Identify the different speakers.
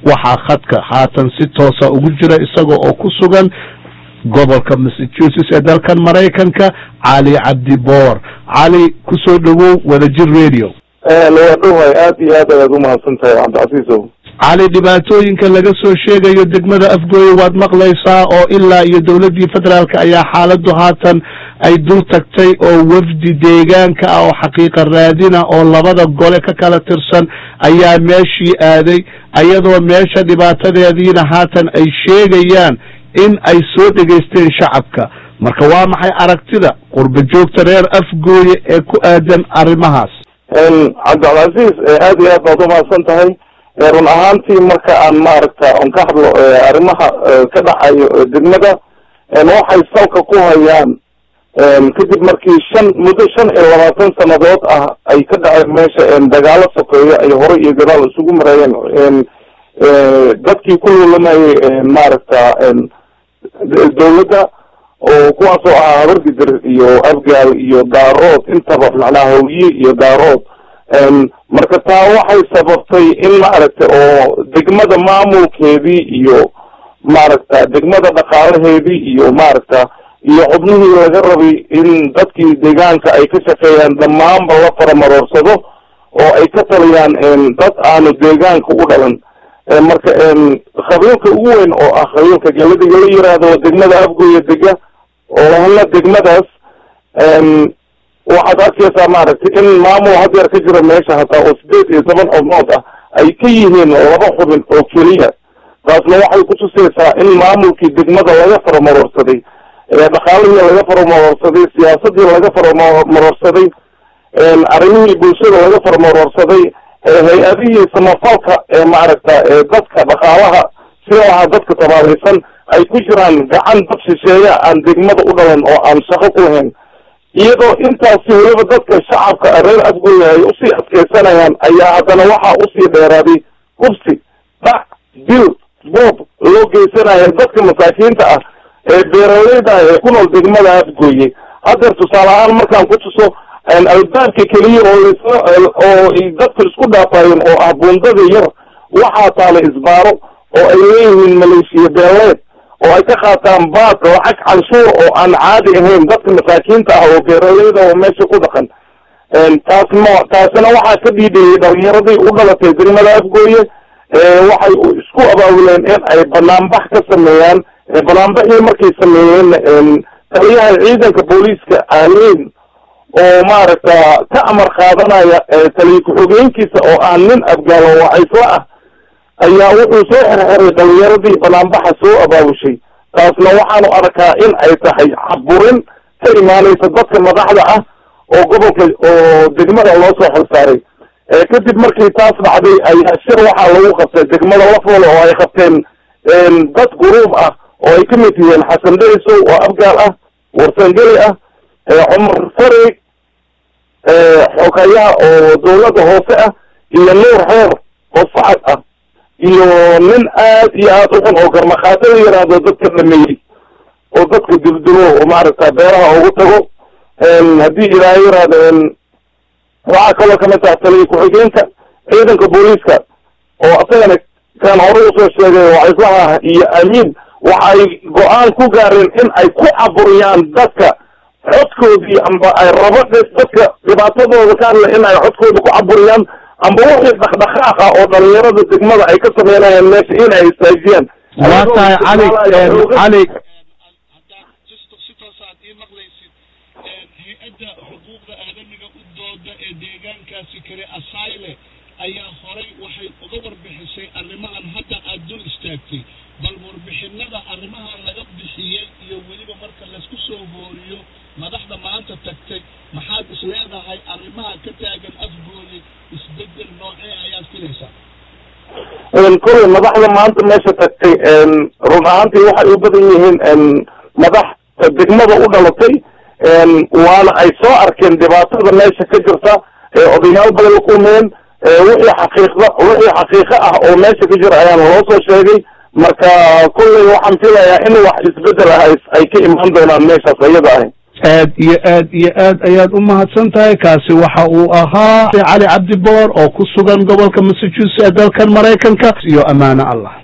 Speaker 1: waxaa khadka haatan si toosa ugu jira isaga oo ku sugan gobolka massachusetts ee dalkan maraykanka cali cabdi boor cali kusoo dhowow wadajir radio
Speaker 2: waa dhowhay aad iyo aad ayaad umahadsan tahay cabdicasiisow
Speaker 1: cali dhibaatooyinka laga soo sheegayo degmada afgooye waad maqlaysaa oo ilaa iyo dowladdii federaalka ayaa xaaladdu haatan ay dul tagtay oo wafdi deegaanka ah oo xaqiiqa raadina oo labada gole ka kala tirsan ayaa meeshii aaday ayadoo meesha dhibaatadeediina haatan ay sheegayaan in ay soo dhegaysteen shacabka marka waa maxay aragtida qurba joogta reer afgooye ee ku aadan arrimahaas
Speaker 2: cabdilcasiis aad iyo aad baad umahadsan tahay run ahaantii marka aan maaragta on ka hadlo arrimaha ka dhacayo degmada waxay salka ku hayaan kadib markii shan muddo shan iyo labaatan sanadood ah ay ka dhaceen meesha dagaalo sokeeyo ay hore iyo gadaal isugu mareeyeen dadkii ku lulamayay maaragta dawladda oo kuwaasoo ahaa habargidir iyo afgaal iyo daarood intaba macnaha hawye iyo daarood marka taa waxay sababtay in maaragta oo degmada maamulkeedii iyo maaragta degmada dhaqaalaheedii iyo maaragta iyo xubnihii laga rabay in dadkii deegaanka ay ka shaqeeyaan dhammaanba la faramaroorsado oo ay ka taliyaan dad aanu deegaanka u dhalan marka qabiilka ugu weyn oo ah qabiilka galadiga la yiraahdo degmada afgooya dega oo hana degmadaas waxaad arkaysaa maaragtay in maamul hadeer ka jira meesha hataa oo sideed iyo toban xubnood ah ay ka yihiin laba xubin oo keliya taasna waxay kutusaysaa in maamulkii degmada laga faramaroorsaday dhaqaalihii laga faramaroorsaday siyaasadii laga faramaroorsaday arrimihii bulshada laga faramaroorsaday hay-adihii samafalka ee maaragta dadka dhaqaalaha sida lahaa dadka tabaalaysan ay ku jiraan gacan dad shisheeya aan degmada u dhalan oo aan shaqo ku lahayn iyadoo intaasi weliba dadka shacabka reer afgooya ay usii adkeysanayaan ayaa haddana waxaa usii dheeraaday hubsi dhac dil boob loo geysanaya dadka masaakiinta ah ee beeraleyda ah ee ku nool degmada afgooye hadeer tusaale ahaan markaan ku tuso albaabka keliya oo lasla oo dadku isku dhaafayeen oo ah bundada yar waxaa taala isbaaro oo ay leeyihiin maleeshiya beeleed oo ay ka qaataan baad lacag canshuur oo aan caadi ahayn dadka masaakiinta ah oo beeraleyda oo meesha ku dhaqan taas ma taasina waxaa ka dhiidhiyey dhalinyaradii u dhalatay degmada afgooye waxay isku abaabuleen in ay banaanbax ka sameeyaan banaanbaxii markay sameeyeen taliyaha ciidanka booliiska aaliin oo maaragta ka amar qaadanaya taliya ku-xogeenkiisa oo ah nin afgaalo wacaysla ah ayaa wuxuu soo xirxiray dhalinyaradii banaanbaxa soo abaabushay taasna waxaanu arkaa in ay tahay caburin ka imaanaysa dadka madaxda ah oo gobolka oo degmada loo soo xilsaaray kadib markii taas dhacday ayaa shir waxaa lagu qabtay degmada lafoole oo ay qabteen dad guruub ah oo ay kamid yihiin xasan dherisow oo afgaal ah warsangeli ah cumar farig xogayaha oo dawladda hoose ah iyo nuur xeer oo sacad ah iyo nin aad iyo aad u xun oo garmaqaado la yiraahdo dadka dhameeyey oo dadka duldulo oo maaragta beeraha ugu tago haddii ilaahay yiraahdo waxaa kaloo kamid taha taliya ku-xigeenka ciidanka booliiska oo asagana kaan hore usoo sheegay wacislaha iyo amiin waxay go-aan ku gaareen in ay ku caburiyaan dadka codkoodii amba ay rabo dadka dhibaatadooda ka hadla in ay codkooda ku caburiyaan amba wixii dhaqdhaqaaq ah oo dhalinyarada degmada ay ka sameynayaan meesha in ay istaajiyaan
Speaker 1: waa tahay cali cali
Speaker 3: si toosaad ii maqlaysid hay-adda xuquuqda aadamiga u dooda ee deegaankaasi kale asayle ayaa horay waxay uga warbixisay arrimahan hadda aada dul istaagtay bal warbixinada arrimahan laga bixiyey iyo weliba marka laysku soo hooriyo madaxda maanta tagtay maxaad is leedahay arrimaha ka taagan afgooye isbedel noocee ayaad filaysaa
Speaker 2: kolley madaxda maanta meesha tagtay run ahaantii waxay u badan yihiin madax degmada u dhalatay waana ay soo arkeen dhibaatada meesha ka jirta odayaal badan la kulmeen wixii xaqiiqda wixii xaqiiqo ah oo meesha ka jira ayaan loo soo sheegay marka kolley waxaan filayaa in wax isbedel ah ay ka imaan doonaan meeshaas iyada ahi
Speaker 1: aad iyo aad iyo aad ayaad u mahadsan tahay kaasi waxa uu ahaa cali cabdi boor oo ku sugan gobolka massachusetts ee dalkan maraykanka iyo amaano allah